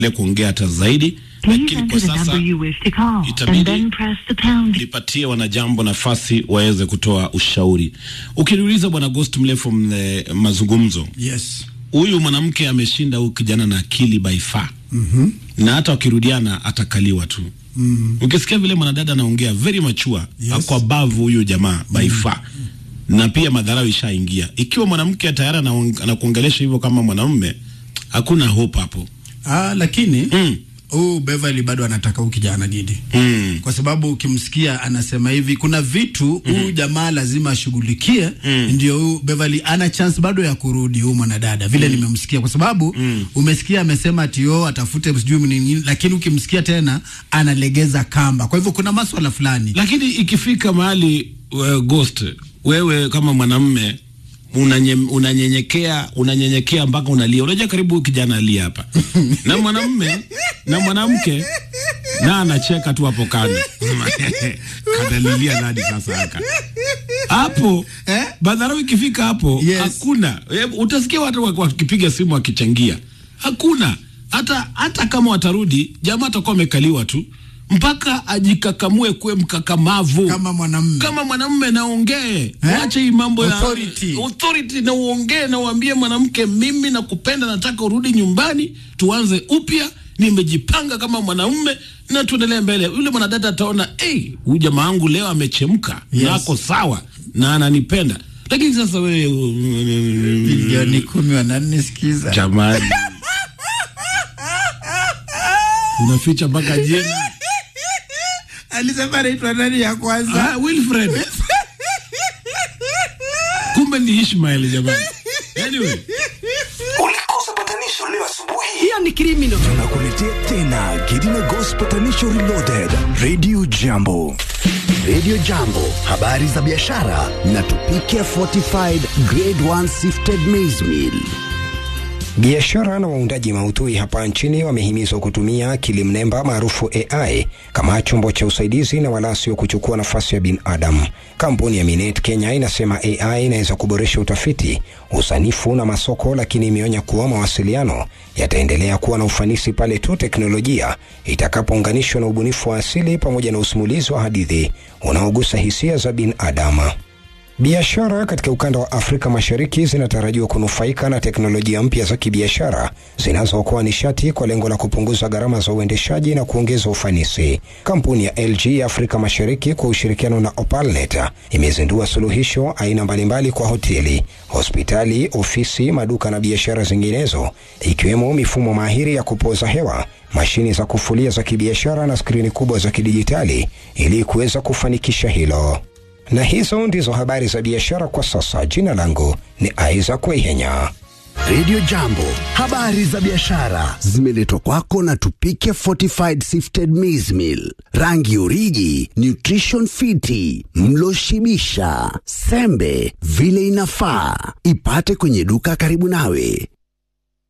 kuongea hata zaidi, Please lakini enter kwa the number sasa you wish to call itabidi- and then press the pound. nipatie wanajambo nafasi waweze kutoa ushauri. Ukiniuliza bwana Ghost mrefu mle mazungumzo, Yes. huyu mwanamke ameshinda huyu kijana na akili by far mm-hmm. na hata wakirudiana atakaliwa tu mm. ukisikia vile mwanadada anaongea very mature Yes. ako above huyu jamaa by far na pia madharau ishaingia. Ikiwa mwanamke tayari anaong- anakuongelesha hivyo kama mwanamume, hakuna hope hapo. Ah, lakini Mm. huu Beverly bado anataka huyu kijana Gidi Mm. kwa sababu ukimsikia anasema hivi, kuna vitu huyu jamaa lazima ashughulikie, ndio huyu Beverly ana chance bado ya kurudi huyu mwanadada vile nimemsikia, kwa sababu umesikia amesema ati yo atafute sijui nini, lakini ukimsikia tena analegeza kamba. Kwa hivyo kuna maswala fulani Lakini ikifika mahali uh, Ghost, wewe kama mwanamume unanye- unanyenyekea unanyenyekea mpaka unalia. Unajua karibu huyu kijana alia hapa na mwanamume na mwanamke na anacheka tu hapo kando kadalilia nani sasa haka hapo Eh? madharau ikifika hapo Yes. hakuna Eh, utasikia watu wak- wakipiga simu wakichangia hakuna hata hata kama watarudi jamaa atakuwa amekaliwa tu mpaka ajikakamue kuwe mkakamavu kama mwanamume kama mwanamume naongee wache hii mambo ya Authority. authority na uongee na uambie mwanamke mimi nakupenda nataka urudi nyumbani tuanze upya nimejipanga kama mwanamume na tuendelee mbele yule mwanadada ataona hey, huyu jamaa wangu leo amechemka Yes. na ako sawa na ananipenda lakini sasa wewe milioni kumi wananisikiza jamani unaficha mpaka jina alisema anaitwa nani ya kwanza ah, Wilfred kumbe ni Ishmael jamani anyway Ulikosa patanisho leo asubuhi. hiyo ni criminal Tunakuletea tena Gidina Ghost Patanisho Reloaded. Radio Jambo. Radio Jambo, habari za biashara na tupike fortified grade 1 sifted maize meal. Biashara na waundaji maudhui hapa nchini wamehimizwa kutumia akili mnemba maarufu AI kama chombo cha usaidizi na wala sio kuchukua nafasi ya binadamu. Kampuni ya Minet Kenya inasema AI inaweza kuboresha utafiti, usanifu na masoko, lakini imeonya kuwa mawasiliano yataendelea kuwa na ufanisi pale tu teknolojia itakapounganishwa na ubunifu wa asili pamoja na usimulizi wa hadithi unaogusa hisia za binadamu. Biashara katika ukanda wa Afrika Mashariki zinatarajiwa kunufaika na teknolojia mpya za kibiashara zinazookoa nishati kwa lengo la kupunguza gharama za uendeshaji na kuongeza ufanisi. Kampuni ya LG ya Afrika Mashariki kwa ushirikiano na Opalnet imezindua suluhisho aina mbalimbali kwa hoteli, hospitali, ofisi, maduka na biashara zinginezo, ikiwemo mifumo mahiri ya kupoza hewa, mashini za kufulia za kibiashara na skrini kubwa za kidijitali ili kuweza kufanikisha hilo. Na hizo ndizo habari za biashara kwa sasa. Jina langu ni Isaac Weihenya. Radio Jambo, habari za biashara zimeletwa kwako na Tupike Fortified Sifted Maize Meal, rangi uriji, nutrition fiti, mlo shibisha, sembe vile inafaa. Ipate kwenye duka karibu nawe.